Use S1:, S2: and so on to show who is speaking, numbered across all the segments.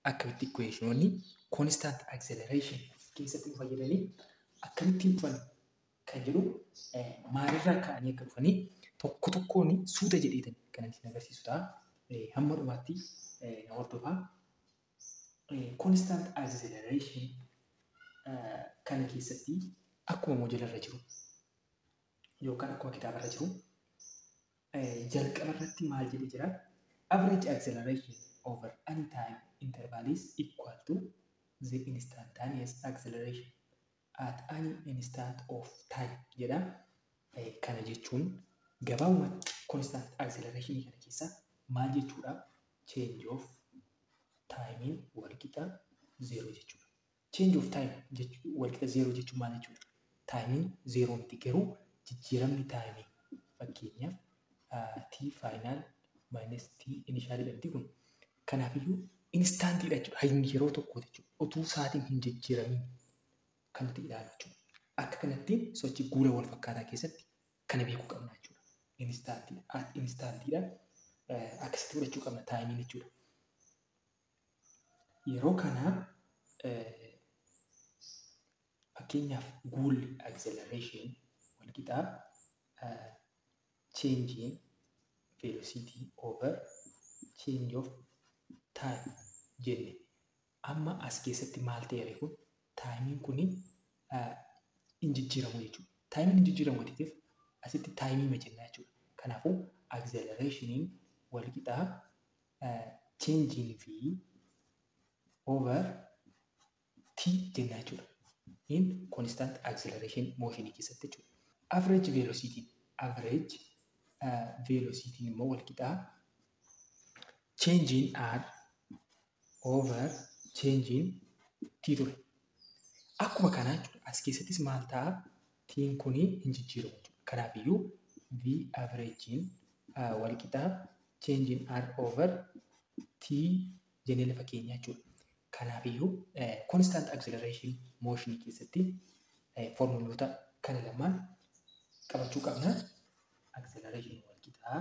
S1: akkamitti equationoonni constant acceleration keessatti nu fayyadanii akkamittiin dhufan kan jedhu maalirraa ka'anii akka dhufanii tokko tokkoon suuta jedheetan kan isin agarsiisu ta'a. Hamma dhumaatti na hordofaa. Constant acceleration kana keessatti akkuma modeelarra jiru yookaan akkuma kitaabarra jiru jalqaba irratti maal jedhee jira? Average acceleration over any time interval is equal to the instantaneous acceleration at any instant of time jedha. Kana jechuun gabaabumatti constant acceleration kana keessa maal jechuudha? Change of timing walqixa zero jechuudha. Change of time walqixa zero jechuun maal jechuudha? Taayimiin zeeroo miti garuu jijjiiramni taayimii fakkeenyaaf t faayinaal maayinas t inishaal jedhamti kun kanaafiyyuu instaantiidha jechuudha. Hayni yeroo tokko jechuudha. Utuu sa'aatiin hin jijjiiramiin kan nuti ilaalu jechuudha. Akka kanatti sochii guura wal fakkaataa keessatti kana beekuu qabna jechuudha. Instaantiidha. Instaantiidha. Akkasitti fudhachuu qabna taayimiin jechuudha. Yeroo kana fakkeenyaaf guulli acceleration walqixaa changing velocity over change of time jenne amma as keessatti maal ta'eera kun taayimiin kuni hin jijjiiramu jechuudha. Taayimiin hin jijjiiramu watiitiif asitti taayimii majennaa jechuudha. Kanaafuu accelerationiin walqixaa changing v over t jennaa jechuudha. In constant acceleration motion keessatti jechuudha. Average velocity average uh, velocity immoo walqixaa changing r over changing t ture. Akkuma kanaa jechuudha. As keessattis maal ta'a? Tiin kuni hin jijjiiramu jechuudha. Kanaafiyyuu v averaging uh, walqixaa changing r over t jennee lafa keenya jechuudha. Kanaafiyyuu constant acceleration motion keessatti formuloota kana lamaan qabachuu qabna. Acceleration walqixaa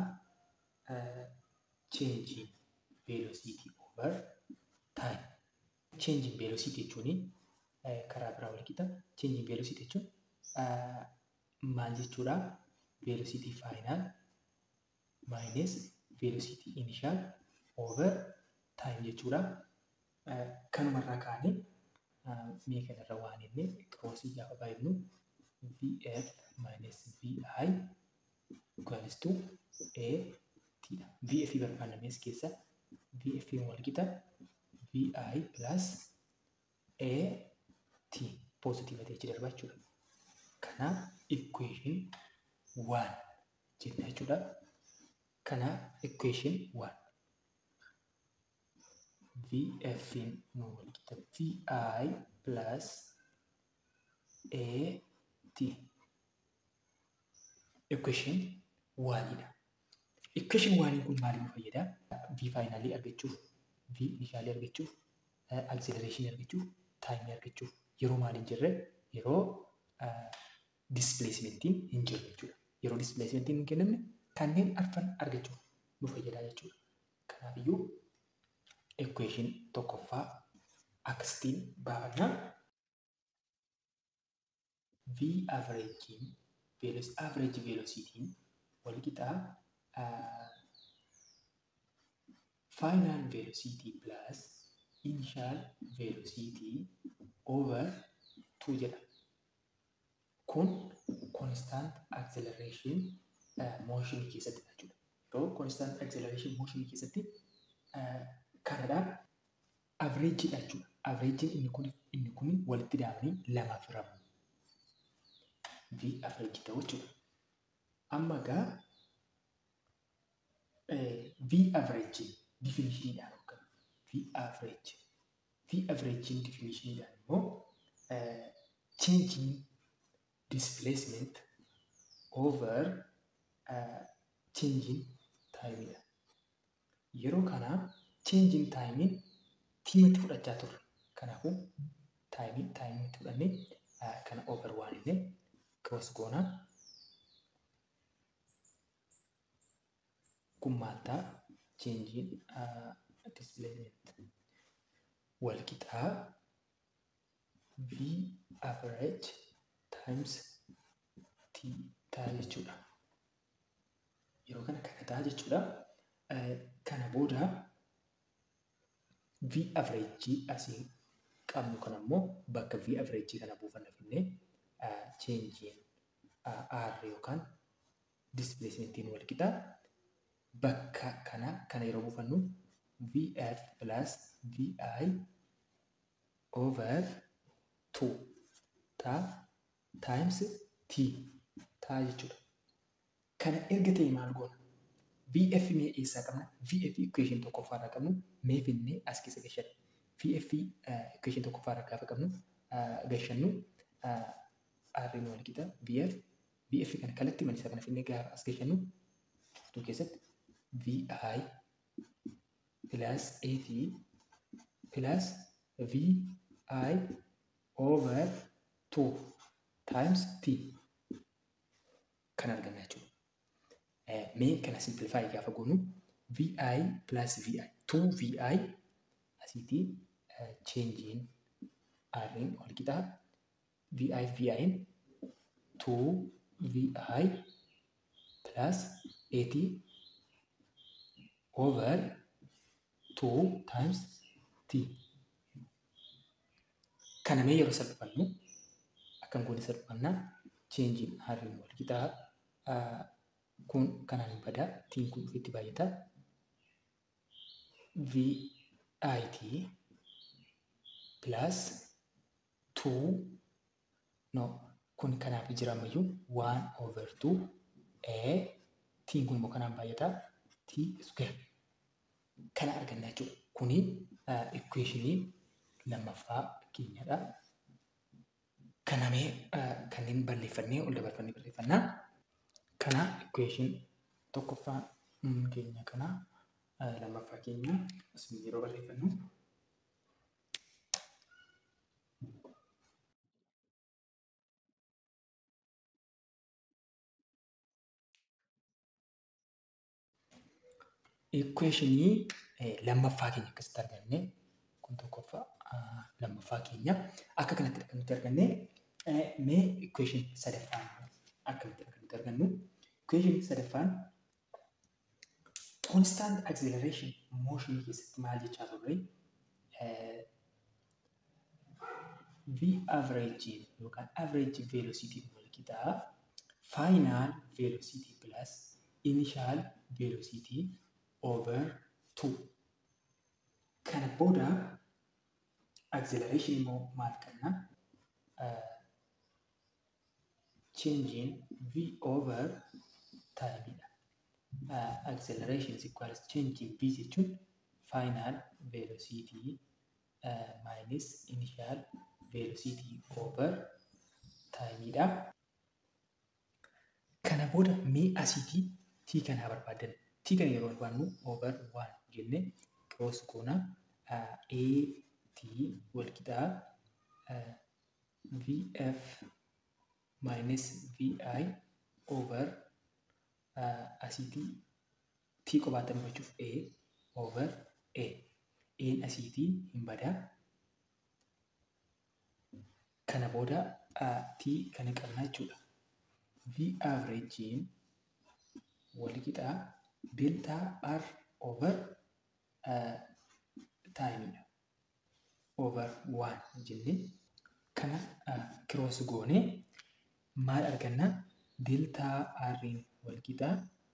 S1: changing velocity over time. Changing velocity jechuun karaa biraa walqixa. Changing velocity jechuun maal jechuudha? Velocity final minus velocity initial over time jechuudha. kanumarraa kaanee mee kanarra waan inni kiroosii gaafa baay'ifnu vf minus vi equals to a t dha. vf barbaannames keessa vf walqixa vi plus a t positive ta'e darba jechuudha. Kanaaf equation waan jenna jechuudha. Kanaaf equation waan. VF nu walqixa VI plus AT. Equation waanidha. Equation waanii kun maaliif nu fayyada? V faayinaalii argachuuf, V inishaalii argachuuf, acceleration argachuuf, taayimii argachuuf yeroo maal hin jirre yeroo displacementiin hin jirre jechuudha. Yeroo displacementiin hin kennamne kanneen arfan argachuuf nu fayyada jechuudha. Kanaafiyyuu equation tokkoffaa akkasitiin baafannaa. V averaging velos average velocity walqixaa final velocity plus initial velocity over 2 jedha. Kun constant acceleration motion keessatti jechuudha. Yeroo constant acceleration motion keessatti kanadhaan averejidha jechuudha. Averejin inni kun inni kun walitti daamanii lamaaf hiramu. V average ta'u jechuudha. Amma gaa V average definitioniidhaan hoogganu. V average. V averaging definitioniidhaan immoo changing displacement over uh, changing timeidha. Yeroo kanaa changing taayimiin tiimatti fudhachaa turre. Kanaafuu taayimii taayimiitti fudhannee kana over waan illee cross goonaa. Kun maal ta'a? Changing displacement. wal qixaa V average times T ta'a jechuudha. Yeroo kana kana ta'a jechuudha. Kana booda V average asii qabnu kana immoo bakka V average kana buufanna finnee cheenjiin R yookaan displacemeentiin wal qixaa bakka kana kana yeroo buufannu VF plus VI over 2 ta'a times T ta'a jechuudha. Kana erga ta'e maal goona? VF mee eessaa qabna? VF equation tokkoffaarraa qabnu mee finnee as keessa gashanna. VF equation tokkoffaarraa gaafa qabnu gashannu R wal qixa VF VF kana kalatti manisaa kana finnee gaafa as gashannu furtuu keessatti VI plus AT plus VI over 2 times T kan arganna jechuudha. Mee kana simplify gaafa goonu VI plus VI 2 VI asiitii cheenjiin R'n wal qixaa VI VI'n 2 VI plus 80 over 2 times T. Kana mee yeroo salphifannu akkam goone salphifannaa cheenjiin R'n wal qixaa kun kanaan hin badaa tiin kun dhufetti baay'ata. VIT plus 2 no kun kanaaf jira ammayyuu 1 over 2 A tiin kun immoo kanaan baay'ata T square kana arganna jechuudha. Kuni equationii lammaffaa keenyadha. Kana mee kanneen balleeffannee ol dabarfannee barreeffannaa. Kana equation tokkoffaa keenya kana lammaffaa keenya asuma yeroo barreeffannu equationii lammaffaa keenya akkasitti arganne kun tokkoffaa lammaffaa keenya akka kanatti kan nuti arganne mee equation sadaffaan akkamitti kan nuti argannu equation sadaffaan constant acceleration motion keessatti maal jechaa turre v average yookaan average velocity wal qixaa final velocity plus initial velocity over 2 kana booda acceleration immoo maal qabna changing v over time dha. Uh, acceleration is equals changing v jechuun final velocity uh, minus initial velocity over time dha. Kana booda mee asiitii t kanaa barbaadan t kana yeroo barbaadnu over 1 jennee cross goona uh, a t wal qixaa uh, vf minus vi over uh, asiitii t qobaatan bachuuf a over a a'n asiitii hin badaa kana booda uh, t kana qabna jechuudha v averageen wal qixaa delta r over uh, taayimidha over 1 jennee kana uh, cross goonee maal arganna deltaa r'n wal qixaa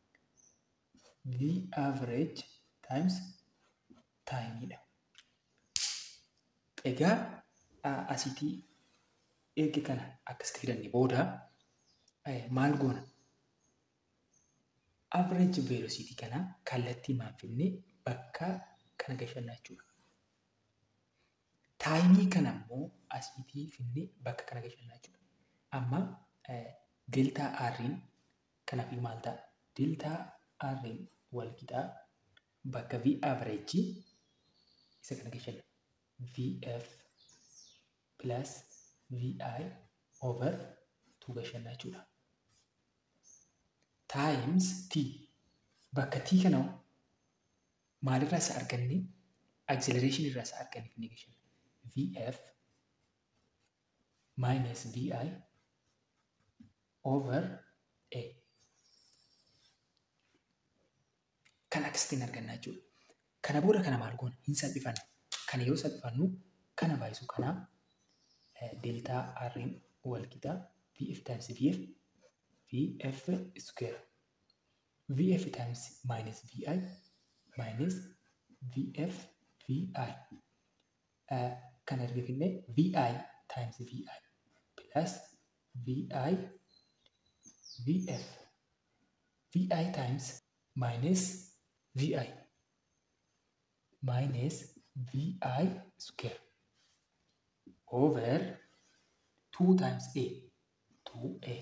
S1: v average times taayimiidha. Egaa asitii erga kana akkasitti fidanne booda maal goona? Average velocity kana kallattii maal finnee bakka kana gashannaa jechuudha. Taayimii kana immoo asiitii finnee bakka kana gashannaa jechuudha. Amma deltaa r'n kanaaf maal ta'a? Deltaa r'n wal qixaa bakka v average isa kana gashanna. vf plus vi over 2 gashannaa jechuudha. Times t bakka t kana maalirraa isa arganne acceleration irraa isa arganiif negation vf minus vi over a kan akkasitiin argannaa jechuudha. Kana booda kana maal goona hin salphifanna. Kana yoo salphifannu kana baay'isu kanaa deltaa r'n wal qixaa vf times vf vf square vf times minus vi minus vf vi kan argifne vi times vi plus vi vf vi times minus vi minus vi square over 2 times a 2a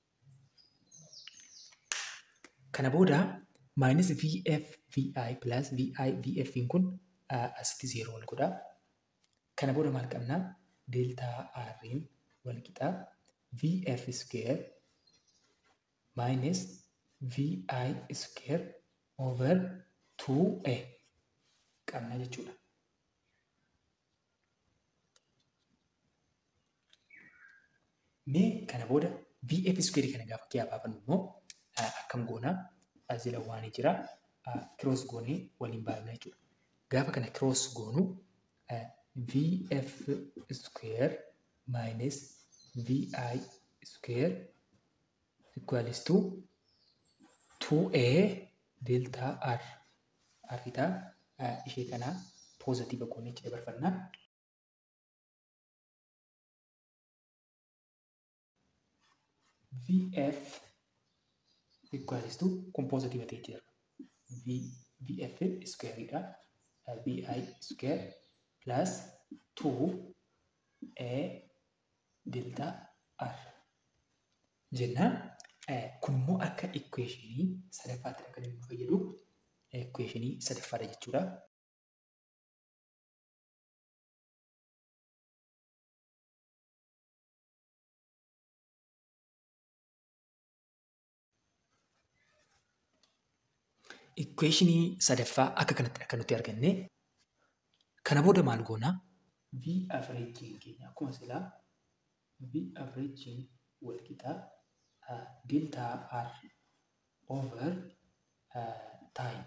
S1: kana booda minus vf vi plus vi vf kun asitti zeeroo wal godha kana booda maal qabna deltaa r'n wal qixaa vf square minus vi square over 2a qabna jechuudha. Mee kana booda VF square kana gaafa kee baafannu immoo akkam goonaa asila waan jira cross goonee waliin baafna jechuudha. Gaafa kana cross goonu VF square minus VI square equals to 2A delta R. Arritaa ishee kana poozitiiva goonee itti dabarfannaa. VF equals to kun poozitiiva ta'ee jira. VF squareidha. VI square plus 2 A delta R jennaan. Kun immoo akka equationii sadaffaatti kan inni fayyadu equationii sadaffaadha jechuudha. Equationii sadaffaa akka kanatti kan nuti arganne kana booda maal goonaa V averaging keenya akkuma silaa V averaging wal qixaa delta R over time.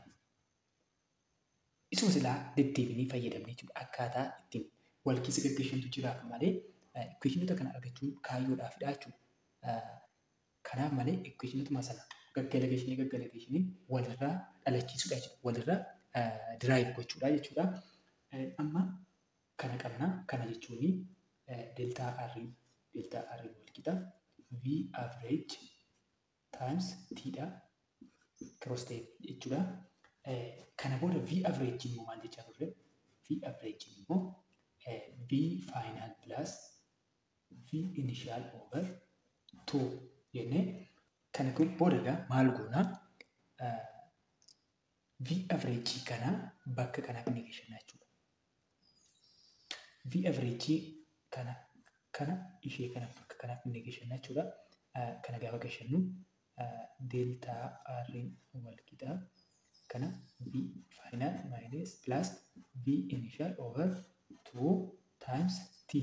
S1: Isuma silaa deddeebinee fayyadamne jechuudha. Akkaataa ittiin wal keessa gaggeessantu jiraaf malee equationota kana argachuun kaayyoodhaafidha jechuudha. Kanaaf malee equationotuma sana gaggalageeshinii gaggalageeshinii walirraa dhalachiisuudha jechuudha. Walirraa diraayiv gochuudha jechuudha. Amma kana qabna. Kana jechuun deltaa R deltaa R wal qixa V average times T dha. Cross ta'e jechuudha. Kana booda V average immoo maal jechaa turre? V average immoo V final plus V initial over 2 jennee kana booda egaa maal goonaa V average kana bakka kanaaf inni geessanna jechuudha. V average kana kana ishee kana bakka kanaaf inni geessanna jechuudha. Kana gaafa geessannu deltaa R wal qixaa kana V final minus plus V initial over 2 times T.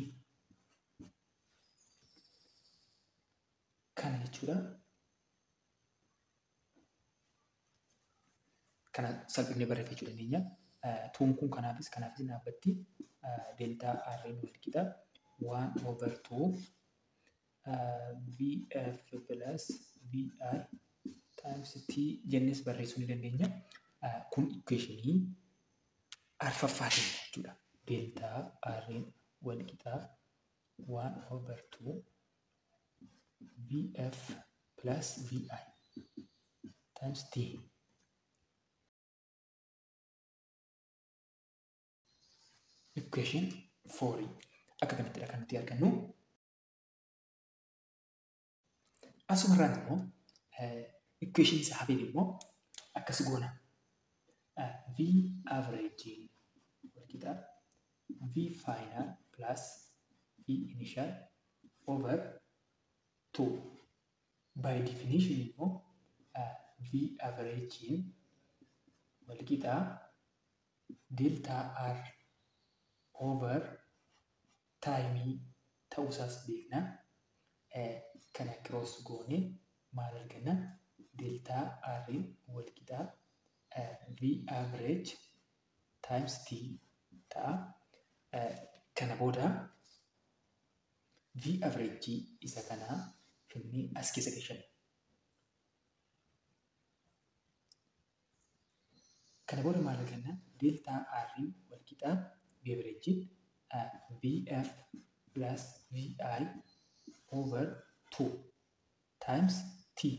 S1: Kana jechuudha. Kana salphinee barreeffachuu dandeenya. Tuun kun kanaafis kanaafis dhaabbatti deltaa R wal qixaa 1 over 2 VF plus VI times T jennes barreessuu ni dandeenya. Kun equationii arfaffaatiin jechuudha. Deltaa R wal qixaa 1 over 2 VF plus VI times T. Equation 4 akka kanattidha kan nuti argannu. Asumarraan immoo equation isa hafeen immoo akkas goona. V average wal qixaa V final plus V initial over 2. By definition immoo V average wal qixaa delta r over taayimii ta'uusaas beekna. Kana cross goone maal arganna? Delta r wal qixaa v average times t ta'a. Kana booda v average isa kanaa finnee as keessa gashanna. Kana booda maal arganna? Delta r wal qixaa v average vf plus vi over 2 times t.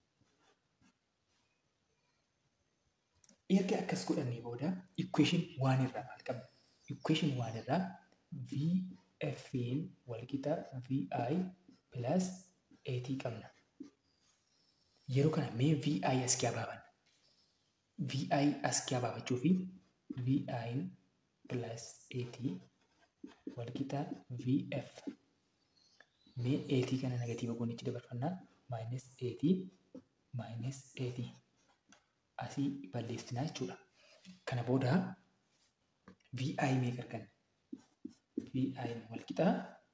S1: Erga akkas godhannee booda equation waan irraa maal qabna? Equation waan irraa VF'n wal qixa VI plus AT qabna. Yeroo kana mee VI as kee abaabanna. VI as kee abaabachuu fi VI plus AT wal qixa VF. Mee AT kana negatiiva goonichi dabarfannaa minus AT minus AT. Asii balleessinaa jechuudha. Kana booda VI meeqa arganna? VI wal qixaa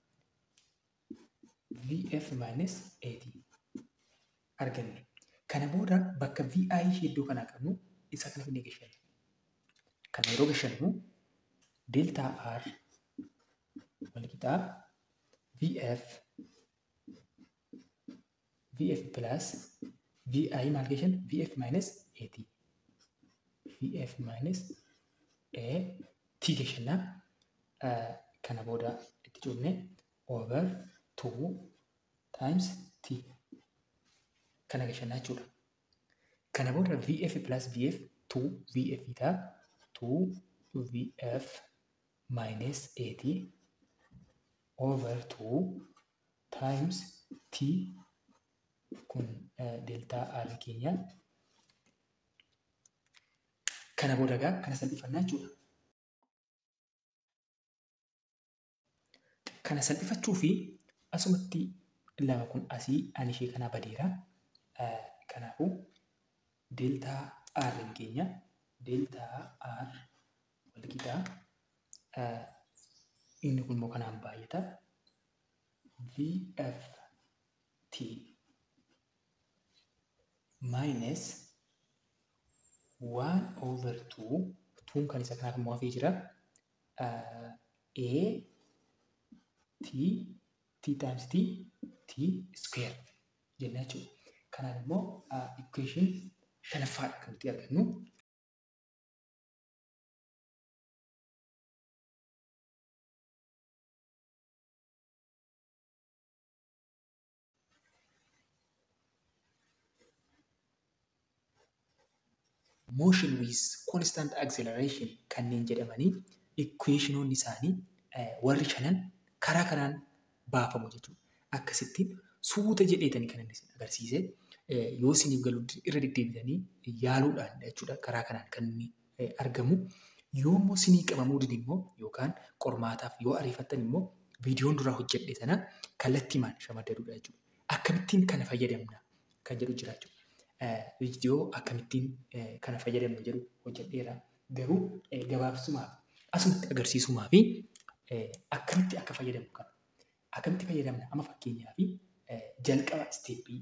S1: VF minus AT arganne. Kana booda bakka VI ishee iddoo kanaa qabnu isa kana finnee gashanna. Kana yeroo gashannu delta R wal qixaa VF VF plus VI maal gashanna? VF minus AT. VF minus AT gashanna. Kana booda itti cufne over 2 times T. Kana gashannaa jechuudha. Kana booda VF plus VF 2 VF ta'a 2 VF minus AT over 2 times T kun delta R keenya. Kana booda egaa kana salphifannaa jechuudha. Kana salphifachuu fi asumatti lama kun asii ani ishee kanaa badeera. Kanaafuu deltaa R keenya deltaa R wal qixaa inni kun immoo kanaan baay'ata. VFT minus 1 over 2 tuun kan isa kanaaf immoo hafee jira. A t t times t t square jenna jechuudha. Kanaan immoo equation shanaffaadha kan nuti argannu. Motion with constant acceleration kanneen jedhamanii equationoonni isaanii warri shanan karaa kanaan baafamu jechuudha. Akkasittiin suuta jedheetanii kan inni agarsiise yoo isiniif galu irra deddeebitanii yaaluudhaan jechuudha karaa kanaan kan inni argamu. Yoo immoo isinii qabamuu dide immoo yookaan qormaataaf yoo ariifattan immoo viidiyoon duraa hojjedhe sana kallattiimaan shamaddaduudha jechuudha. Akkamittiin kana fayyadamna kan jedhu jira jechuudha. Viidiyoo akkamittiin kana fayyadamnu jedhu hojjedheera. Garuu gabaabsumaaf asumatti agarsiisumaa fi akkamitti akka fayyadamnu kan akkamitti fayyadamna amma fakkeenyaa fi jalqaba isteeppii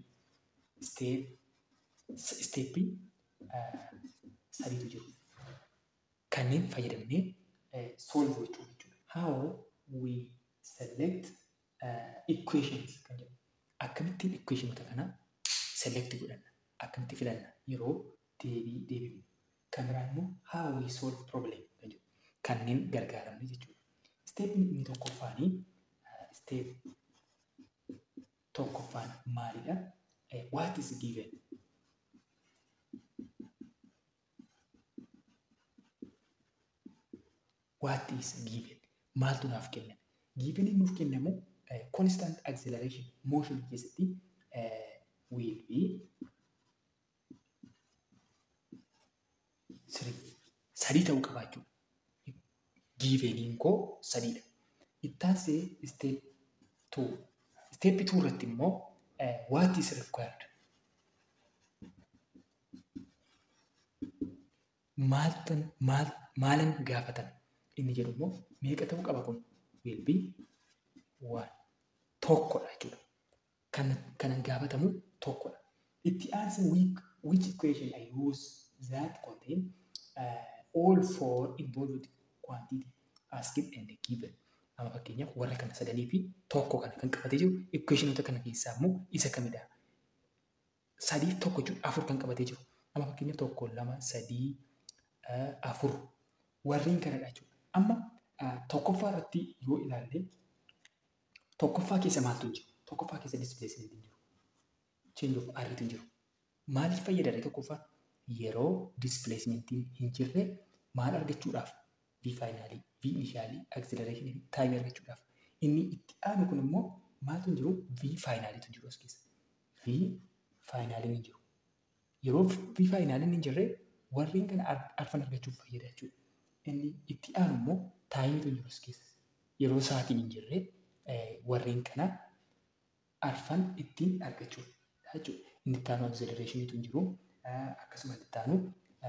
S1: isteeppii sadiitu jiru. Kanneen fayyadamnee solve gochuu jechuudha. How we select equations kan jedhu. Akkamittiin equationota kana select godhanna? Akkamitti filanna? Yeroo deebii deebifnu. Kan biraan immoo how we solve problem kan jedhu. Kanneen gargaaramne jechuudha. Steepni inni tokkoffaanii steep tokkoffaan maalidha? What is given? What is given? Maaltu naaf kenname? Given nuuf kennamu constant acceleration motion keessatti will be sadii ta'uu qabaachuu. Giveniin koo sadiidha. Ittaansee step two. Step two irratti immoo what is required? maaltan maal maalan gaafatan inni jedhu immoo meeqa ta'uu qaba kun will be one tokkodha jechuudha. Kan kanan gaafatamu tokkodha. Itti aansa week which equation I use that contain uh, all four involved quantity asked and given. Amma fakkeenyaaf warra kana sadanii fi tokko kana kan qabatee jiru equationota kana keessaa immoo isa kamidha? Sadiif tokko jechuudha afur kan qabatee jiru. Amma fakkeenyaaf tokko lama sadii afur warreen kanadha jechuudha. Amma tokkoffaa irratti yoo ilaalle tokkoffaa keessa maaltu hin jiru? Tokkoffaa keessa displacement hin jiru. Change of R hin jiru. Maaliif fayyada tokkoffaa? Yeroo displacementiin hin jirre maal argachuudhaaf? V faayinaalii, V inishaalii, acceleration fi time argachuudhaaf. Inni itti aanu kun immoo maaltu hin jiru? V faayinaaliitu jiru as keessa. V faayinaaliin hin jiru. Yeroo V faayinaaliin hin jirre warreen kana arfan argachuuf fayyada jechuudha. Inni itti aanu immoo taayimiitu jiru as keessa. Yeroo sa'aatiin hin jirre warreen kana arfan ittiin argachuuf jechuudha. Inni itti aanu acceleration hin jiru. Akkasuma itti aanu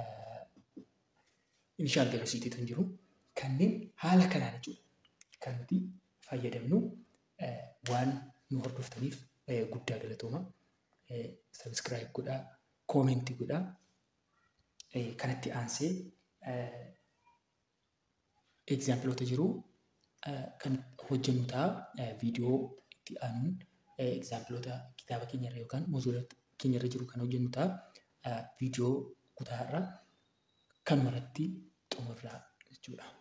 S1: inishaal velociitii hin jiru. Kanneen haala kanaan jechuudha. Kan nuti fayyadamnu waan nu hordoftaniif guddaa galatooma. Sabiskiraayib godhaa, koomentii godhaa. Kanatti aansee egzaampiloota jiru kan hojjennu ta'a. Viidiyoo itti aanuun egzaampiloota kitaaba keenyarra yookaan mozuula keenyarra jiru kan hojjennu ta'a. Viidiyoo kutaarra kanumarratti xumurraa jechuudha.